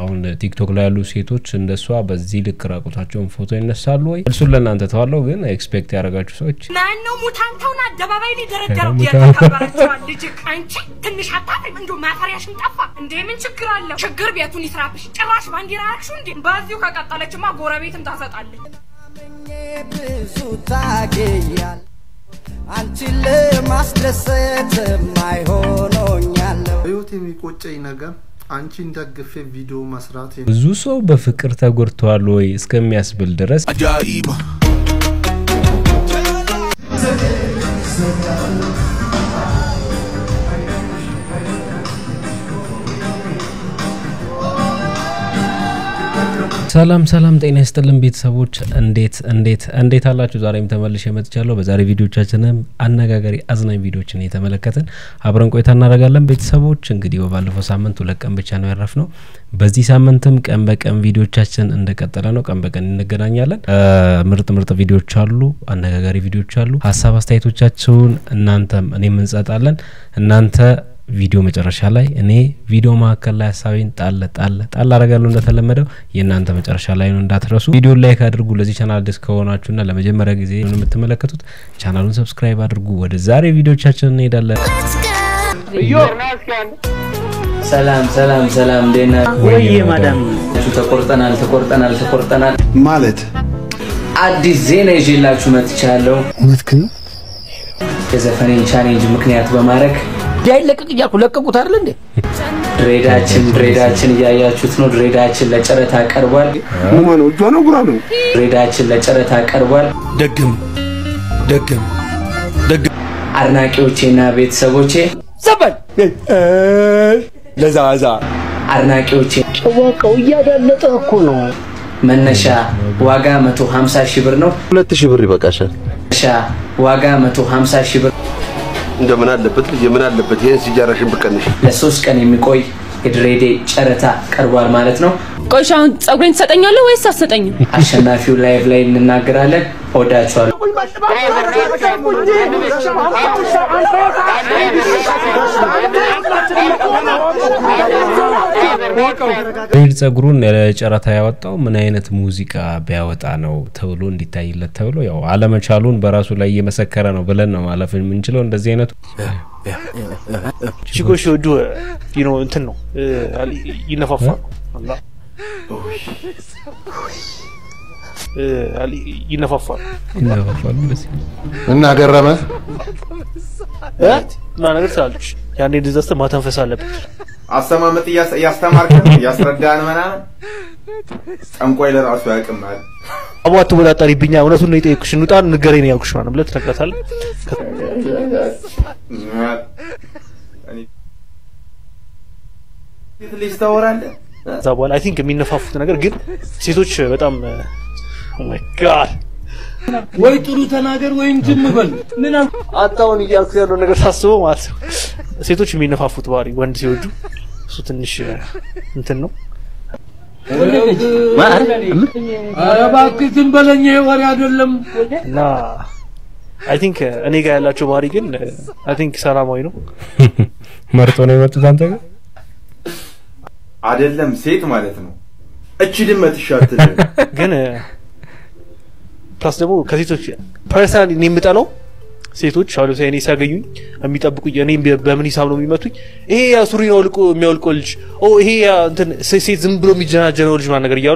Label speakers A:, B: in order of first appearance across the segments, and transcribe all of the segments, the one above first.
A: አሁን ቲክቶክ ላይ ያሉ ሴቶች እንደሷ በዚህ ልክ ራቁታቸውን ፎቶ ይነሳሉ ወይ? እርሱን ለእናንተ ተዋለው። ግን ኤክስፔክት ያደረጋችሁ ሰዎች
B: ማነው ሙታንተውን አደባባይ ላይ ደረደረው?
A: ሙታን-
B: የተከበረችዋል ልጅ አንቺ ትንሽ አታፍሪም? እንዲሁ ማፈሪያሽን ጠፋ እንዴ? ምን ችግር አለው? ችግር ቤቱን ይስራብሽ። ጭራሽ ባንዲራ አልሹ እንዴ? በዚሁ ከቀጠለችማ ጎረቤትም ታሰጣለች።
C: ብዙ ታገያል አንቺን ለማስደሰት ማይሆኖኛለሁ
D: ህይወት የሚቆጨኝ ነገር አንቺን ደግፌ ቪዲዮ መስራት
A: ብዙ ሰው በፍቅር ተጎድተዋል ወይ እስከሚያስብል ድረስ ሰላም ሰላም፣ ጤና ይስጥልን ቤተሰቦች፣ እንዴት እንዴት እንዴት አላችሁ? ዛሬም ተመልሼ መጥቻለሁ። በዛሬ ቪዲዮቻችንም አነጋጋሪ አዝናኝ ቪዲዮችን እየተመለከትን አብረን ቆይታ እናደርጋለን። ቤተሰቦች እንግዲህ በባለፈው ሳምንት ሁለት ቀን ብቻ ነው ያረፍ ነው። በዚህ ሳምንትም ቀን በቀን ቪዲዮቻችን እንደቀጠለ ነው። ቀን በቀን እንገናኛለን። ምርጥ ምርጥ ቪዲዮች አሉ፣ አነጋጋሪ ቪዲዮች አሉ። ሀሳብ አስተያየቶቻችሁን እናንተም እኔም እንሰጣለን። እናንተ ቪዲዮ መጨረሻ ላይ እኔ ቪዲዮ መካከል ላይ ሀሳቤን ጣል ጣል ጣል አረጋለሁ። እንደተለመደው የእናንተ መጨረሻ ላይ ነው እንዳትረሱ። ቪዲዮ ላይክ አድርጉ። ለዚህ ቻናል አዲስ ከሆናችሁና ለመጀመሪያ ጊዜ ነው የምትመለከቱት ቻናሉን ሰብስክራይብ አድርጉ። ወደ ዛሬ ቪዲዮቻችን እንሄዳለን።
E: ሰላም ሰላም ሰላም፣ እንዴት ናችሁ?
F: ወይዬ ማዳም
E: ተቆርጠናል ተቆርጠናል ተቆርጠናል።
D: ማለት
E: አዲስ ዜና ይዤላችሁ መጥቻለሁ። የዘፈኔን ቻሌንጅ ምክንያት በማድረግ
F: እንዳይለቀቅ እያልኩ ለቀቁት አይደል እንዴ?
E: ድሬዳችን ድሬዳችን እያያችሁት ነው። ድሬዳችን ለጨረታ ቀርቧል።
D: ነው እጇ ነው ጉራ ነው
E: ድሬዳችን ለጨረታ ቀርቧል።
G: ደግም ደግም
E: አድናቂዎቼና ቤተሰቦቼ
F: ዘበል
G: ለዛዛ
E: አድናቂዎቼ
F: ጨዋቃው እያዳለጠ እኮ ነው።
E: መነሻ ዋጋ 150 ሺህ ብር ነው።
H: ሁለት ሺህ ብር ይበቃሻል።
E: መነሻ ዋጋ 150 ሺህ ብር
H: እንደምን አለበት ልጅ ምን አለበት ይሄን ሲጃራሽን ብቀንሽ
E: ለሶስት ቀን የሚቆይ የድሬዴ ጨረታ ቀርቧል ማለት ነው።
I: ቆይ እሺ፣ አሁን ጸጉሬን ትሰጠኛለህ ወይስ አትሰጠኝም?
E: አሸናፊው ላይቭ ላይ እንናገራለን። እወዳችኋለሁ።
A: ሪል ጸጉሩን ለጨረታ ያወጣው ምን አይነት ሙዚቃ ቢያወጣ ነው ተብሎ እንዲታይለት ተብሎ ያው አለመቻሉን በራሱ ላይ እየመሰከረ ነው ብለን ነው ማለፍ የምንችለው። እንደዚህ አይነቱ
G: ቺኮች ሲወዱ ዩ ኖ እንትን ነው እ፣ ይነፋፋሉ አላ እ፣ አሊ- ይነፋፋሉ
A: ይነፋፋሉ። እንደዚህ
H: እና ገረመ
G: እ? እና ነገር ትላለች። ያኔ እንደዛ ስትል ማተንፈስ አለበት።
D: አስተማመጥ እያስተማርከን እያስረዳን ምናምን ጠንቋይ ለራሱ ያቅማል
G: አቡ አትወጣጠሪብኛ፣ እውነቱን ነው የጠየኩሽ። እንውጣ ንገረኝ ነው ያልኩሽ ምናምን ብለህ ትነግራታለህ።
D: ሴት ልጅ ታወራለህ
G: ከዛ በኋላ አይ ቲንክ የሚነፋፉት ነገር ግን ሴቶች በጣም ኦ ማይ ጋድ
F: ወይ ጥሩ ተናገር ወይም ዝም በል። ምን
G: አጣውን እያልኩ ያለው ነገር ሳስበው ማለት ነው ሴቶች የሚነፋፉት ባህሪ ወንድ ሲወዱ እሱ ትንሽ እንትን ነው።
F: ኧረ እባክህ ዝም በለኝ፣ ይሄ ወሬ አይደለም።
G: እና አይ ቲንክ እኔ ጋር ያላቸው ባህሪ ግን አይ ቲንክ ሰላማዊ ነው።
A: መርጦ ነው የመጡት አንተ ጋር
D: አይደለም ሴት ማለት ነው እቺ ድመት ይሻትል
G: ግን ፕላስ ደግሞ ከሴቶች ፐርሰናሊ እኔ የምጠላው ሴቶች አሁን ለምሳሌ እኔ ሲያገኙኝ የሚጠብቁኝ እኔ በምን ሂሳብ ነው የሚመቱኝ? ይሄ ያ ሱሪ ነው አውልቆ የሚያወልቀው ልጅ ኦ ይሄ ያ እንትን ሴ- ሴት ዝም ብሎ የሚጀናጀነው ልጅ ማለት ነገር እያሉ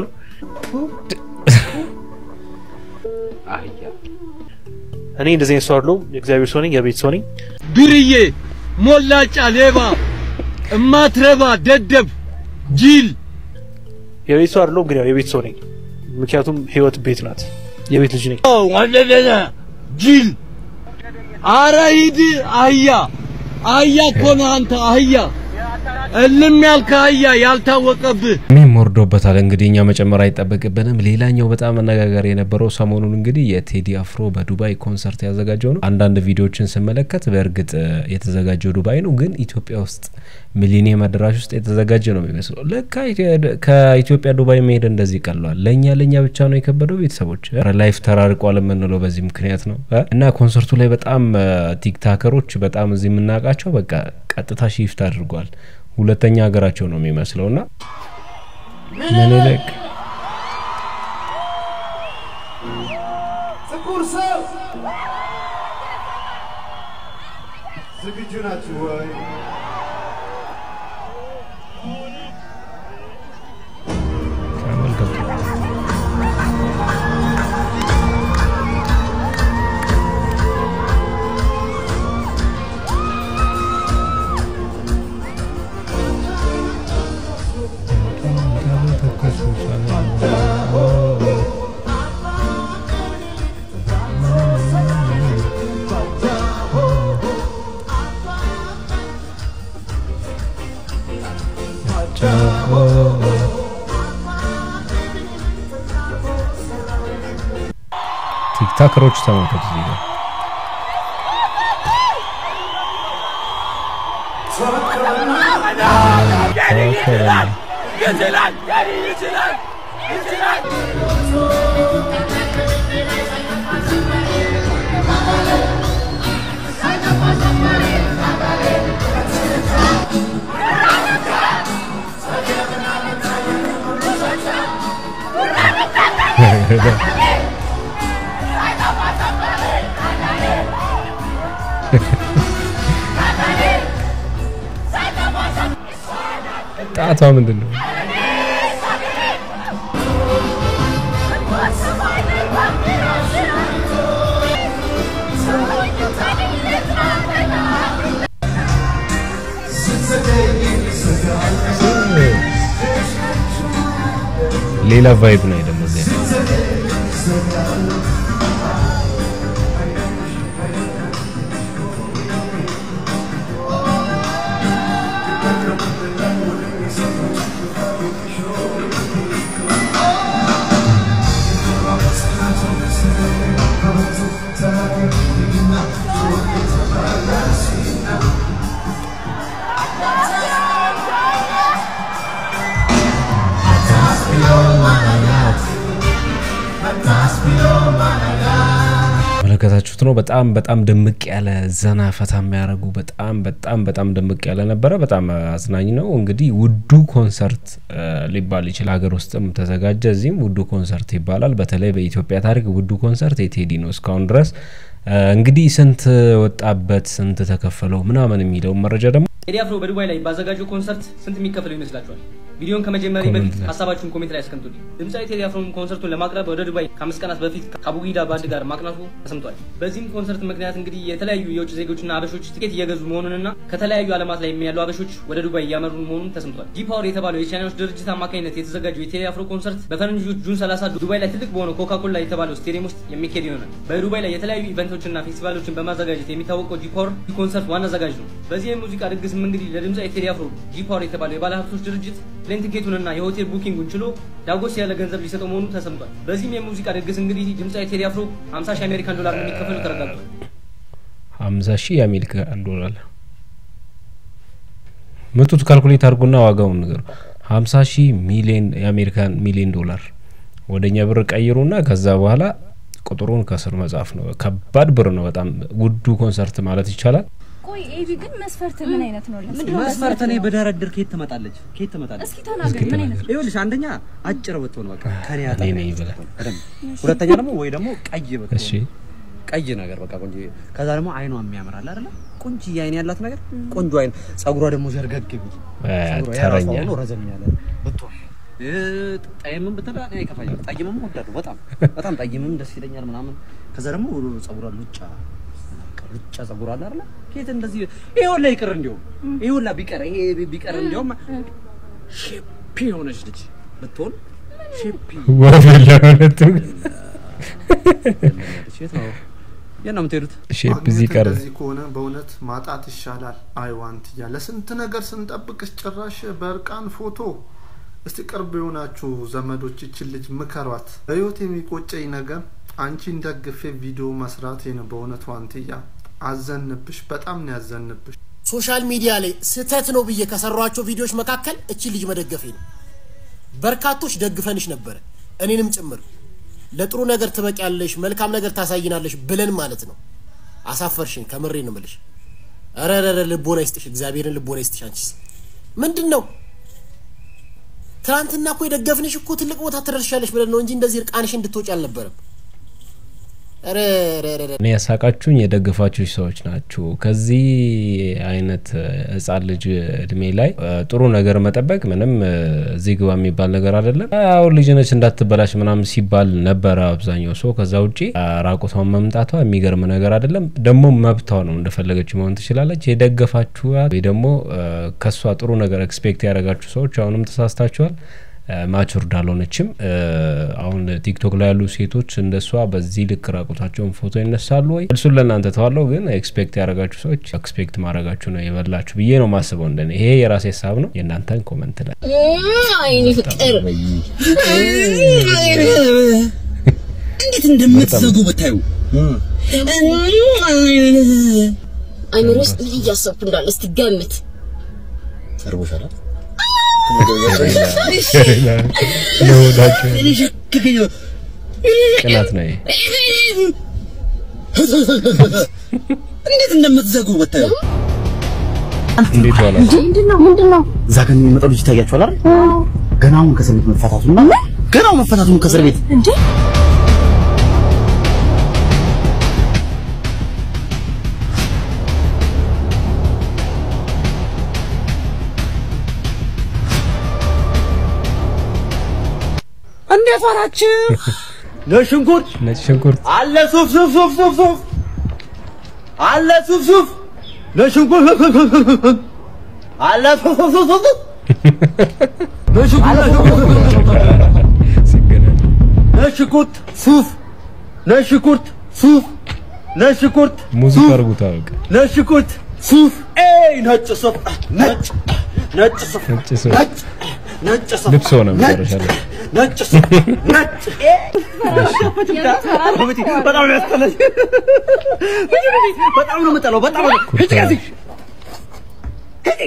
G: እኔ እንደዚህ አይነት ሰው አይደለሁም። የእግዚአብሔር ሰው ነኝ፣ የቤት ሰው ነኝ።
F: ዱርዬ፣ ሞላጫ፣ ሌባ፣ እማትረባ፣ ደደብ፣ ጅል
G: የቤት ሰው አይደለሁም፣ ግን ያው የቤት ሰው ነኝ። ምክንያቱም ህይወት ቤት ናት። የቤት ልጅ ነኝ።
F: ወለለለ ጅል። አረ ሂድ አህያ፣ አህያ እኮ ነህ አንተ አህያ፣ እልም ያልከ አህያ ያልታወቀብህ
A: እኔም ወርዶበታል። እንግዲህ እኛ መጨመር አይጠበቅብንም። ሌላኛው በጣም አነጋጋሪ የነበረው ሰሞኑን እንግዲህ የቴዲ አፍሮ በዱባይ ኮንሰርት ያዘጋጀው ነው። አንዳንድ ቪዲዮዎችን ስመለከት በእርግጥ እ፣ የተዘጋጀው ዱባይ ነው፣ ግን ኢትዮጵያ ውስጥ ሚሊኒየም አዳራሽ ውስጥ የተዘጋጀ ነው የሚመስለው። ለካ ኢትዮ- ከኢትዮጵያ ዱባይ መሄድ እንደዚህ ቀሏል። ለእኛ ለእኛ ብቻ ነው የከበደው። ቤተሰቦች እ፣ ላይፍ ተራርቋል የምንለው በዚህ ምክንያት ነው እ፣ እና ኮንሰርቱ ላይ በጣም እ፣ ቲክታከሮች በጣም እዚህ የምናውቃቸው በቃ ቀጥታ ሺፍት አድርጓል። ሁለተኛ ሀገራቸው ነው የሚመስለው እና ምኒልክ
J: ጥቁር ሰው ዝግጁ ናችሁ ወይ?
A: ተመልከቱ። ቲክታከሮች ተመልከቱ እዚህ ጋር ተወከለና ጣቷ ምንድን ነው? ሌላ ቫይብ ነው ደግሞ እዚህ መለከታችሁት ነው። በጣም በጣም ድምቅ ያለ ዘና ፈታ የሚያደርጉ በጣም በጣም በጣም ድምቅ ያለ ነበረ። በጣም አዝናኝ ነው። እንግዲህ ውዱ ኮንሰርት እ ሊባል ይችላል። ሀገር ውስጥም ተዘጋጀ፣ እዚህም ውዱ ኮንሰርት ይባላል። በተለይ በኢትዮጵያ ታሪክ ውዱ ኮንሰርት የቴዲ ነው እስካሁን ድረስ እ እንግዲህ ስንት ወጣበት፣ ስንት ተከፈለው ምናምን የሚለውን መረጃ ደግሞ
K: ቴዲ አፍሮ በዱባይ ላይ ባዘጋጀው ኮንሰርት ስንት የሚከፈለው ይመስላችኋል? ቪዲዮን ከመጀመሪያ
A: ኮሜንት
K: በፊት
A: ላይ።
K: ሀሳባችሁን ኮሜንት ላይ አስቀምጡልኝ። ድምፃዊ ቴዲ አፍሮን ኮንሰርቱን ለማቅረብ ወደ ዱባይ ከአምስት ቀናት በፊት ከአቡጊዳ ባንድ ጋር ማቅናቱ ተሰምቷል። በዚህም ኮንሰርት ምክንያት እንግዲህ የተለያዩ የውጭ ዜጎችና አበሾች ትኬት እየገዙ መሆኑንና ከተለያዩ ዓለማት ላይ ያሉ አበሾች ወደ ዱባይ እያመሩ መሆኑን ተሰምቷል። ጂ ፓወር የተባለው የቻይናዎች ድርጅት አማካኝነት የተዘጋጀው የቴዲ አፍሮ ኮንሰርት በፈረንጆች ጁን 30 ዱባይ ላይ ትልቅ በሆነው ኮካኮላ የተባለው ስቴዲየም ውስጥ የሚካሄድ ይሆናል። በዱባይ ላይ የተለያዩ ኢቨንቶችና ፌስቲቫሎችን በማዘጋጀት የሚታወቀው ጂ ፓወር ኮንሰርት ዋና አዘጋጅ ነው። በዚህ የሙዚቃ ድግስም እንግዲህ ለድምፃዊ ቴዲ አፍሮ ጂ ፓወር የተባለው የባለ ሀብቶች ድርጅት ፕሌን ቲኬቱንና የሆቴል ቡኪንጉን ችሎ ዳጎስ ያለ ገንዘብ ሊሰጠው መሆኑ ተሰምቷል። በዚህም የሙዚቃ ድግስ እንግዲህ ድምፃዊ ቴዲ አፍሮ 50 ሺህ አሜሪካን ዶላር እንደሚከፈሉ ተረጋግጧል።
A: ሀምሳ ሺህ የአሜሪካ ዶላር ምቱት ካልኩሌት አድርጉና ዋጋውን ንገሩ። ሀምሳ ሺህ ሚሊዮን የአሜሪካን ሚሊዮን ዶላር ወደኛ ብር ቀይሩና ከዛ በኋላ ቁጥሩን ከስር መጻፍ ነው። ከባድ ብር ነው። በጣም ውዱ ኮንሰርት ማለት ይቻላል።
L: ቆይ ኤቢ ግን መስፈርት ምን አይነት ነው? ምንድነው
M: መስፈርት እኔ በደረድር ከየት ትመጣለች? ከየት ትመጣለች?
L: እስኪ ተናገር፣ ምን አይነት ነው?
M: ይኸውልሽ አንደኛ አጭር ብትሆን በቃ ከኔ
A: እኔ
M: አጠገብ
A: ነኝ ብለህ
M: በደንብ። ሁለተኛ ደግሞ ወይ ደግሞ ቀይ ብትሆን
A: እሺ
M: ቀይ ነገር በቃ ቆንጆ። ከዛ ደግሞ አይኗ የሚያምር አለ አይደለ? ቆንጆ አይን ያላት ነገር ቆንጆ አይን፣ ጸጉሯ ደግሞ ዘርገግ ቢል
A: እ
M: ጸጉሯ የራሷ
A: ተረኛ
M: ሆኖ ረዘም ያለ ብትሆን እ ጠይምም ብትል እኔ አይከፋኝም። ጠይምም እወዳለሁ በጣም በጣም ጠይምም ደስ ይለኛል ምናምን። ከዛ ደግሞ ጸጉሯ ሉጫ በቃ ሉጫ ጸጉር አለ አይደለ? ከየት እንደዚህ ይሄ ሁላ ይቅር እንዲያውም ይሄ ሁላ ቢቀር ይሄ ቢቀር እንዲያውም ሼፕ የሆነች ልጅ ብትሆን ሼፕ
A: ወፍ ለሁለቱም
M: የት ነው የት ነው የምትሄዱት?
A: ሼፕ እዚህ ቀረ።
D: እንደዚህ ከሆነ በእውነት ማጣት ይሻላል። አይዋንት እያለ ስንት ነገር ስንጠብቅሽ ጭራሽ በእርቃን ፎቶ። እስቲ ቅርብ የሆናችሁ ዘመዶች ይችን ልጅ ምከሯት። በህይወት የሚቆጨኝ ነገር አንቺን ደግፌ ቪዲዮ መስራቴ ነው። በእውነት ዋንትያ አዘንብሽ፣ በጣም ነው ያዘንብሽ።
N: ሶሻል ሚዲያ ላይ ስህተት ነው ብዬ ከሰሯቸው ቪዲዮዎች መካከል እቺ ልጅ መደገፌ ነው። በርካቶች ደግፈንሽ ነበረ፣ እኔንም ጭምር ለጥሩ ነገር ትበቂያለሽ፣ መልካም ነገር ታሳይናለሽ ብለን ማለት ነው። አሳፈርሽን፣ ከምሬ ነው የምልሽ። ኧረ ኧረ ኧረ ልቦና ይስጥሽ፣ እግዚአብሔርን ልቦና ይስጥሽ። አንቺስ ምንድን ነው ትናንትና እኮ የደገፍንሽ እኮ ትልቅ ቦታ ትደርሻለሽ ብለን ነው እንጂ እንደዚህ እርቃንሽ እንድትወጪ አልነበረም። ኧረ ኧረ ኧረ ኧረ።
A: እኔ ያሳቃችሁኝ የደገፋችሁ ሰዎች ናችሁ። ከዚህ አይነት እ፣ ህጻን ልጅ እድሜ ላይ እ፣ ጥሩ ነገር መጠበቅ ምንም እ፣ እዚህ ግባ የሚባል ነገር አይደለም። አሁን ልጅ ነች እንዳትበላሽ ምናምን ሲባል ነበረ አብዛኛው ሰው። ከዛ ውጪ አ፣ ራቁቷን መምጣቷ የሚገርም ነገር አይደለም። ደግሞ መብቷ ነው፣ እንደፈለገች መሆን ትችላለች። የደገፋችኋት ወይ ደግሞ እ፣ ከሷ ጥሩ ነገር ኤክስፔክት ያደረጋችሁ ሰዎች አሁንም ተሳስታችኋል። ማቹርድ አልሆነችም። እ፣ አሁን ቲክቶክ ላይ ያሉ ሴቶች እንደሷ በዚህ ልክ ራቁታቸውን ፎቶ ይነሳሉ ወይ? እሱን ለእናንተ ተዋለው። ግን ኤክስፔክት ያደረጋችሁ ሰዎች ኤክስፔክት ማድረጋችሁ ነው የበላችሁ ብዬ ነው ማስበው። እንደኔ ይሄ የራሴ ሀሳብ ነው። የእናንተን ኮመንት ላይ
O: አይኔ ፍቅር እንዴት እንደምትዘጉ ብታዩ አይምሮ ውስጥ ምን እያሰብኩ እንዳለ እስቲ ገምት።
M: ተርቦሻል?
A: ለሆዳቸው ቅናት ነው ይሄ።
O: እንዴት እንደምትዘጉ ብታዩ
A: እንዴት ዋላችሁ?
L: ምንድነው ምንድነው?
M: እዛ ጋር የሚመጣው ልጅ ይታያችኋል አይደል? ገና አሁን ከእስር ቤት መፈታቱና ገና አሁን መፈታቱን ከእስር ቤት
L: እንዴ
O: እንዴት ዋላችሁ? ለሽንኩርት
A: ነጭ ሽንኩርት
O: አለ ሱፍ ሱፍ ሱፍ ሱፍ ሱፍ አለ ሱፍ ሱፍ ለሽንኩርት አለ ሱፍ ሱፍ ሱፍ ሱፍ ለሽንኩርት ሱፍ ለሽንኩርት ሱፍ ለሽንኩርት
A: ሙዚቃ አርጉታ በቃ
O: ለሽንኩርት ሱፍ ኤይ ነጭ ሱፍ ነጭ ነጭ ሱፍ
A: ነጭ ሱፍ
O: ነጭ ነጭ ሱፍ
A: ልብስ ሆነ መጨረሻ ላይ
O: ነጭ ሱፍ ነጭ በጣም ነው ያስጠላኝ። በጣም ነው የምጠላው። በጣም ነው ሂጂ ከዚህ ሂጂ።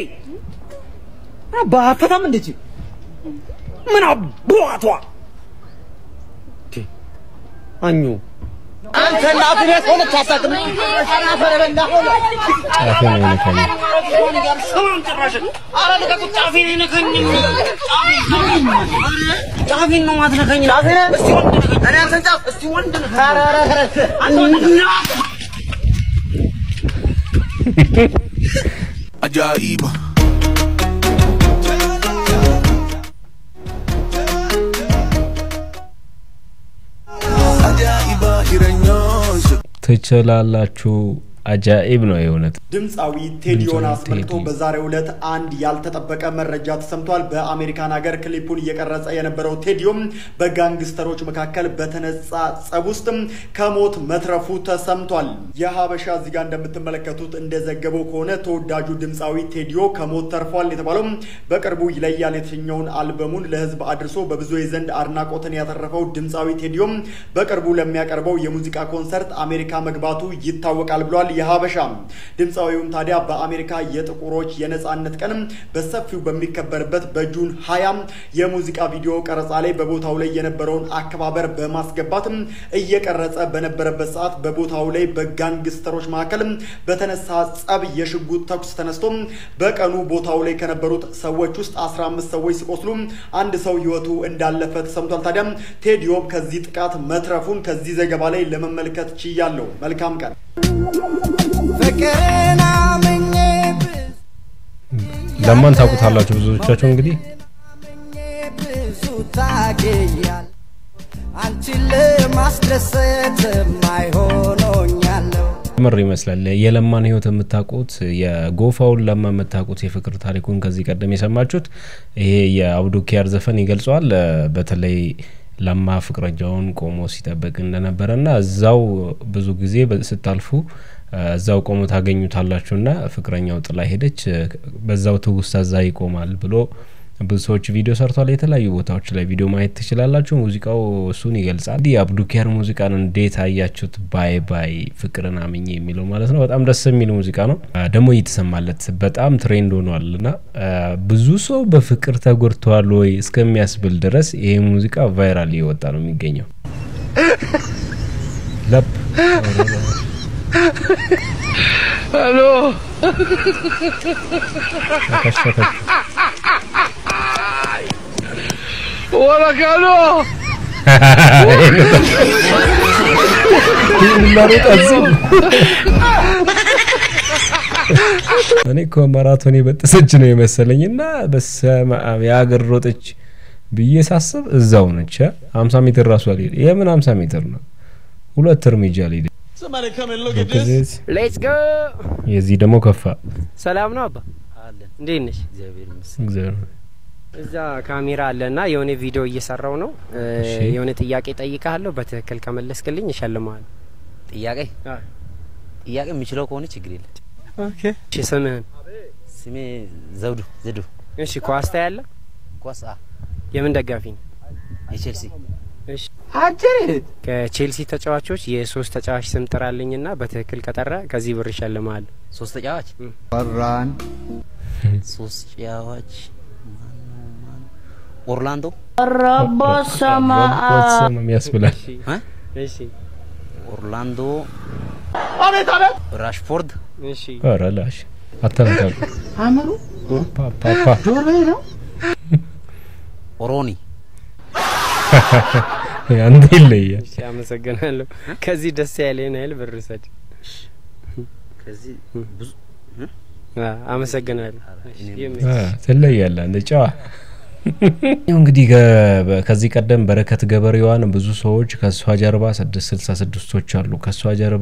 O: አባታም እንደች ምን አባቷ አኙ አንተ እናትህ ቤት ሆነች አታውቅም። አፈር በላ
A: ጫፌን አይነካኝ።
O: ኧረ ልቀቁት፣ ጫፌን አይነካኝም። ጫፌን ነው ማትነካኝ። እስቲ ወንድ ንካኝ። እኔ አንተን ጫፍ እስቲ ወንድ ንካኝ። ኧረ ኧረ ኧረ አንተ ወንድ
P: Ajaiba. Ajaiba jireenyaa.
A: ትችላላችሁ። አጃኢብ ነው የእውነት።
Q: ድምፃዊ ቴዲዮን
A: ድምፃዊ
Q: አስመልክቶ
A: ቴዲ።
Q: በዛሬው ዕለት አንድ ያልተጠበቀ መረጃ ተሰምቷል። በአሜሪካን ሀገር ክሊፑን እየቀረጸ የነበረው ቴዲዮም በጋንግስተሮች መካከል በተነሳ ጸብ ውስጥም ከሞት መትረፉ ተሰምቷል። የሀበሻ እዚህ ጋር እንደምትመለከቱት እንደዘገበው ከሆነ ተወዳጁ ድምፃዊ ቴዲዮ ከሞት ተርፏል የተባለው በቅርቡ ይለያል የተሰኘውን አልበሙን ለህዝብ አድርሶ በብዙ ዘንድ አድናቆትን ያተረፈው ድምፃዊ ቴዲዮም በቅርቡ ለሚያቀርበው የሙዚቃ ኮንሰርት አሜሪካ መግባቱ ይታወቃል ብሏል። የሀበሻ ድምፃዊውም ታዲያ በአሜሪካ የጥቁሮች የነጻነት ቀን በሰፊው በሚከበርበት በጁን ሀያ የሙዚቃ ቪዲዮ ቀረጻ ላይ በቦታው ላይ የነበረውን አከባበር በማስገባትም እየቀረጸ በነበረበት ሰዓት በቦታው ላይ በጋንግስተሮች መካከል በተነሳ ጸብ የሽጉጥ ተኩስ ተነስቶ በቀኑ ቦታው ላይ ከነበሩት ሰዎች ውስጥ 15 ሰዎች ሲቆስሉ አንድ ሰው ህይወቱ እንዳለፈ ተሰምቷል። ታዲያ ቴዲዮም ከዚህ ጥቃት መትረፉን ከዚህ ዘገባ ላይ ለመመልከት ችያለሁ። መልካም ቀን።
C: ፍቅርን አምኜ
A: ለማን ታውቁታላችሁ ብዙዎቻችሁ እንግዲህ
C: ብዙ ታገያል አንቺን ለማስደሰት ማይሆኖኛለሁ
A: ምር ይመስላል የለማን ህይወት የምታውቁት የጎፋውን ለማ የምታውቁት የፍቅር ታሪኩን ከዚህ ቀደም የሰማችሁት ይሄ የአብዱኪያር ዘፈን ይገልጸዋል። እ፣ በተለይ ለማ ፍቅረኛውን ቆሞ ሲጠብቅ እንደነበረ ና እዛው ብዙ ጊዜ በ- ስታልፉ እ፣ እዛው ቆሞ ታገኙታላችሁና ፍቅረኛው ጥላ ሄደች፣ እ፣ በዛው ትውስታ እዛ ይቆማል ብሎ ብዙ ሰዎች ቪዲዮ ሰርቷል። የተለያዩ ቦታዎች ላይ ቪዲዮ ማየት ትችላላችሁ። ሙዚቃው እሱን ይገልጻል። እንዲህ የአብዱኪያር ሙዚቃን እንዴት አያችሁት? ባይ ባይ ፍቅርን አምኜ የሚለው ማለት ነው። በጣም ደስ የሚል ሙዚቃ ነው። አ፣ ደግሞ እየተሰማለት በጣም ትሬንድ ሆኗል እና አ፣ ብዙ ሰው በፍቅር ተጎድተዋል ወይ እስከሚያስብል ድረስ ይሄ ሙዚቃ ቫይራል እየወጣ ነው የሚገኘው። ለብ
F: ሄሎ
A: ሸከሸከች
F: ወረቀሎ
A: እኔ እኮ ማራቶን የበጠሰች ነው የመሰለኝ እና በስመ አብ የሀገር ሮጠች ብዬ ሳስብ እዛው ነች። ሀምሳ ሜትር ራሱ አልሄደ። የምን ሀምሳ ሜትር ነው? ሁለት እርምጃ አልሄደ።
R: ሌትስ ጎ።
A: የዚህ ደግሞ ከፋ።
R: ሰላም ነው አባ? እንዴት ነሽ?
A: እግዚአብሔር
R: እዛ ካሜራ አለና የሆነ ቪዲዮ እየሰራው ነው። እ፣
A: እሺ።
R: የሆነ ጥያቄ ጠይቃለሁ። በትክክል ከመለስክልኝ እሸልመዋለሁ።
M: ጥያቄ ጥያቄ የምችለው ከሆነ ችግር የለም።
R: ኦኬ። እሺ፣ ስምህን?
M: ስሜ ዘውዱ ዘዱ።
R: እሺ፣ ኳስ ታያለህ?
M: ኳስ አ
R: የምን ደጋፊ ነው?
M: የቼልሲ
R: እሺ። ከቼልሲ ተጫዋቾች የሶስት ተጫዋች ስም ጥራልኝና በትክክል ከጠራ ከዚህ ብር ይሸልመዋል።
M: ሶስት ተጫዋች
J: ፈራን
M: ሶስት ተጫዋች ማነው ማን ኦርላንዶ
I: ረቦሰማ
A: ቦትሰማም ያስብላል።
R: እሺ።
M: ኦርላንዶ
F: አቤት አቤት
M: ራሽፎርድ
R: እሺ
A: ኧረ ላሽ አተነካሉ
F: አእምሮ
A: ፓፓ
F: ጆሮዬ ነው
M: ኦሮኒ
A: አንተ ይለያል።
R: እሺ፣ አመሰግናለሁ። ከዚህ ደስ ያለህን ያህል ብር ውሰድ።
M: ከዚህ ብዙ
R: አ፣ አመሰግናለሁ። እሺ፣
A: አ፣ ትለያለህ እንደ ጨዋ ያው እንግዲህ ከ- በ- ከዚህ ቀደም በረከት ገበሬዋን ብዙ ሰዎች ከእሷ ጀርባ ስድስት ስልሳ ስድስቶች አሉ ከእሷ ጀርባ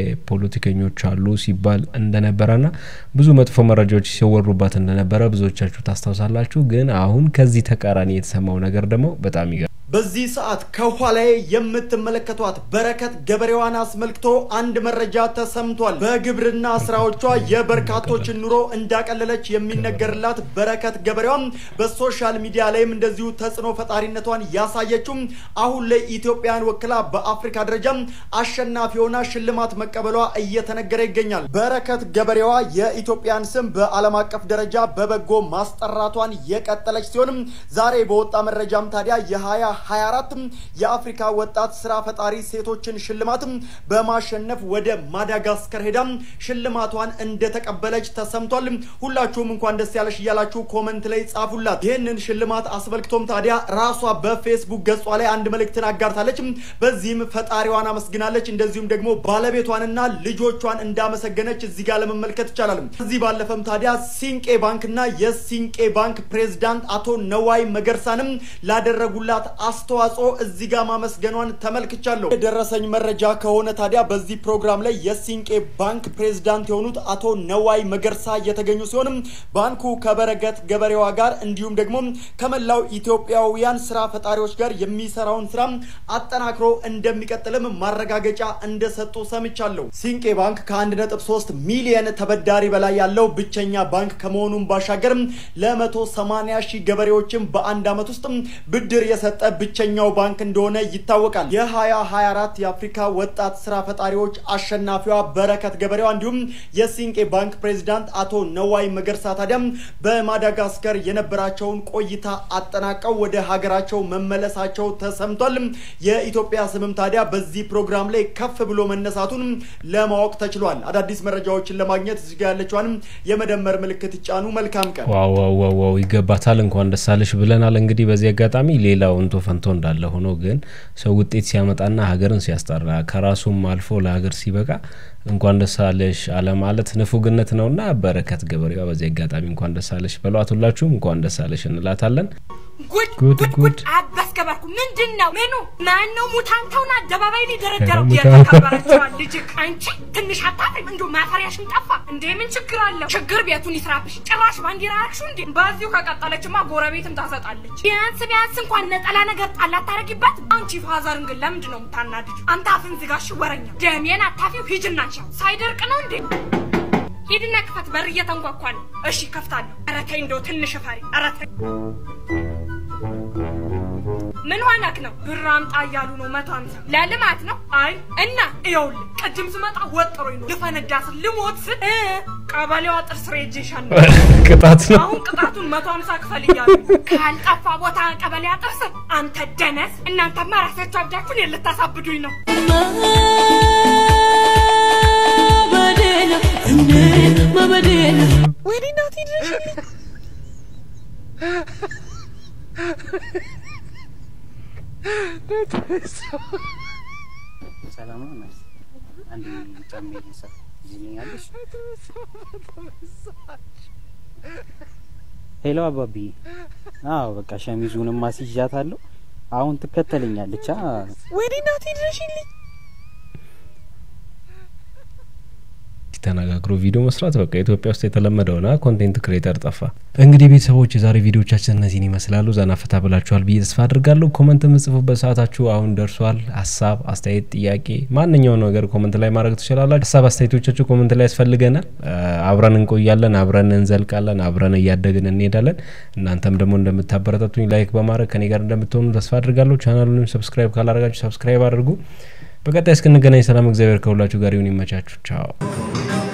A: የፖለቲከኞች አሉ ሲባል እንደነበረና ብዙ መጥፎ መረጃዎች ሲወሩባት እንደነበረ ብዙዎቻችሁ ታስታውሳላችሁ። ግን አሁን ከዚህ ተቃራኒ የተሰማው ነገር ደግሞ በጣም ይገ
Q: በዚህ ሰዓት ከኋላዬ የምትመለከቷት በረከት ገበሬዋን አስመልክቶ አንድ መረጃ ተሰምቷል። በግብርና ስራዎቿ የበርካቶችን ኑሮ እንዳቀለለች የሚነገርላት በረከት ገበሬዋም በሶሻል ሚዲያ ላይም እንደዚሁ ተጽዕኖ ፈጣሪነቷን ያሳየችው አሁን ላይ ኢትዮጵያን ወክላ በአፍሪካ ደረጃ አሸናፊ ሆና ሽልማት መቀበሏ እየተነገረ ይገኛል። በረከት ገበሬዋ የኢትዮጵያን ስም በዓለም አቀፍ ደረጃ በበጎ ማስጠራቷን የቀጠለች ሲሆንም ዛሬ በወጣ መረጃም ታዲያ የ20 24 የአፍሪካ ወጣት ስራ ፈጣሪ ሴቶችን ሽልማትም በማሸነፍ ወደ ማዳጋስከር ሄዳ ሽልማቷን እንደተቀበለች ተሰምቷል። ሁላችሁም እንኳን ደስ ያለሽ እያላችሁ ኮመንት ላይ ጻፉላት። ይህንን ሽልማት አስመልክቶም ታዲያ ራሷ በፌስቡክ ገጿ ላይ አንድ መልእክትን አጋርታለች። በዚህም ፈጣሪዋን አመስግናለች። እንደዚሁም ደግሞ ባለቤቷንና ልጆቿን እንዳመሰገነች እዚህ ጋር ለመመልከት ይቻላል። ከዚህ ባለፈም ታዲያ ሲንቄ ባንክና የሲንቄ ባንክ ፕሬዝዳንት አቶ ነዋይ መገርሳንም ላደረጉላት አስተዋጽኦ እዚህ ጋር ማመስገኗን ተመልክቻለሁ። የደረሰኝ መረጃ ከሆነ ታዲያ በዚህ ፕሮግራም ላይ የሲንቄ ባንክ ፕሬዝዳንት የሆኑት አቶ ነዋይ መገርሳ የተገኙ ሲሆንም ባንኩ ከበረከት ገበሬዋ ጋር እንዲሁም ደግሞ ከመላው ኢትዮጵያውያን ስራ ፈጣሪዎች ጋር የሚሰራውን ስራ አጠናክሮ እንደሚቀጥልም ማረጋገጫ እንደሰጡ ሰምቻለሁ። ሲንቄ ባንክ ከ1.3 ሚሊየን ተበዳሪ በላይ ያለው ብቸኛ ባንክ ከመሆኑም ባሻገር ለመቶ ሰማንያ ሺህ ገበሬዎችም በአንድ ዓመት ውስጥ ብድር የሰጠ ብቸኛው ባንክ እንደሆነ ይታወቃል። የ2024 የአፍሪካ ወጣት ስራ ፈጣሪዎች አሸናፊዋ በረከት ገበሬዋ እንዲሁም የሲንቄ ባንክ ፕሬዚዳንት አቶ ነዋይ መገርሳ ታዲያም በማዳጋስከር የነበራቸውን ቆይታ አጠናቀው ወደ ሀገራቸው መመለሳቸው ተሰምቷል። የኢትዮጵያ ስምም ታዲያ በዚህ ፕሮግራም ላይ ከፍ ብሎ መነሳቱን ለማወቅ ተችሏል። አዳዲስ መረጃዎችን ለማግኘት እዚህ ጋ ያለችዋንም የመደመር ምልክት ይጫኑ። መልካም ቀን።
A: ዋው ዋው ዋው ዋው ይገባታል። እንኳን ደስ አለሽ ብለናል። እንግዲህ በዚህ አጋጣሚ ሌላው እንቶ ፈንቶ እንዳለ ሆኖ ግን ሰው ውጤት ሲያመጣና ሀገርን ሲያስጠራ ከራሱም አልፎ ለሀገር ሲበቃ እንኳን ደስ አለሽ አለማለት ንፉግነት ነውና በረከት ገበሬዋ በዚህ አጋጣሚ እንኳን ደስ አለሽ በሏት። ሁላችሁም እንኳን ደስ አለሽ እንላታለን።
B: ጉድ
A: ጉድ
B: ጉድ
A: ጉድ
B: አባስ ገበርኩ ምንድን ነው ምኑ ማን ነው ሙታንተውን አደባባይ ላይ ደረደረው
A: ሙታንተው።
B: የተከበረችዋል ልጅ አንቺ ትንሽ አታፍሪም እንዶ ማፈሪያሽን ጠፋ እንዴ ምን ችግር አለው ችግር ቤቱን ይስራብሽ ጭራሽ ባንዲራ አልሽው እንዴ በዚሁ ከቀጠለችማ ጎረቤትም ታሰጣለች ቢያንስ ቢያንስ እንኳን ነጠላ ነገር ጣል አታረጊበት አንቺ ፋዘርን ግን ለምንድን ነው የምታናድጁ አንተ አፍን ዝጋሽ ወረኛ ደሜን አታፊው ሂጅና ቻው ሳይደርቅ ነው እንዴ ሂድና ክፈት በር እየተንኳኳ ነው እሺ ከፍታለሁ ኧረ ተይ እንደው ትንሽ ፈሪ ኧረ ተይ ምን ሆነክ ነው? ብር አምጣ እያሉ ነው። መቶ ሀምሳ ለልማት ነው። አይ እና ይኸውልህ ቅድም ስመጣ ወጥሮኝ ነው ልፈነዳ ስል ልሞት ስል እ ቀበሌዋ ጥርስ ሬጅሻል ነው
A: ቅጣት ነው።
B: አሁን ቅጣቱን መቶ ሀምሳ ክፈል እያሉ ካልጠፋ ቦታ ቀበሌ ጥርስ አንተ ደነስ። እናንተማ ራሳችሁ አብዳችሁን የልታሳብዱኝ ነው።
I: ወይኔ እናቴ ድረሽልኝ።
M: ሰላም ነው ናይስ አንድ ጫማ ይሰ ይዝኛለሽ ሄሎ አባቢ አዎ በቃ ሸሚዙንም አስይዣታለሁ አሁን ትከተለኛለች አ
L: ወይኔ እናቴ ድረሽልኝ
A: ተነጋግሮ ቪዲዮ መስራት በቃ ኢትዮጵያ ውስጥ የተለመደ ሆነ። ኮንቴንት ክሬተር ጠፋ። እንግዲህ ቤተሰቦች የዛሬ ቪዲዮቻችን እነዚህን ይመስላሉ። ዘና ፈታ ብላችኋል ብዬ ተስፋ አድርጋለሁ። ኮመንት የምጽፉበት ሰዓታችሁ አሁን ደርሷል። ሀሳብ፣ አስተያየት፣ ጥያቄ ማንኛው ነገር ኮመንት ላይ ማድረግ ትችላላችሁ። ሀሳብ አስተያየቶቻችሁ ኮመንት ላይ ያስፈልገናል። አብረን እንቆያለን፣ አብረን እንዘልቃለን፣ አብረን እያደግን እንሄዳለን። እናንተም ደግሞ እንደምታበረታቱኝ ላይክ በማድረግ ከኔ ጋር እንደምትሆኑ ተስፋ አድርጋለሁ። ቻናሉንም ሰብስክራይብ ካላደረጋችሁ ሰብስክራይብ አድርጉ። በቀጣይ እስክንገናኝ ሰላም፣ እግዚአብሔር ከሁላችሁ ጋር ይሁን። ይመቻችሁ። ቻው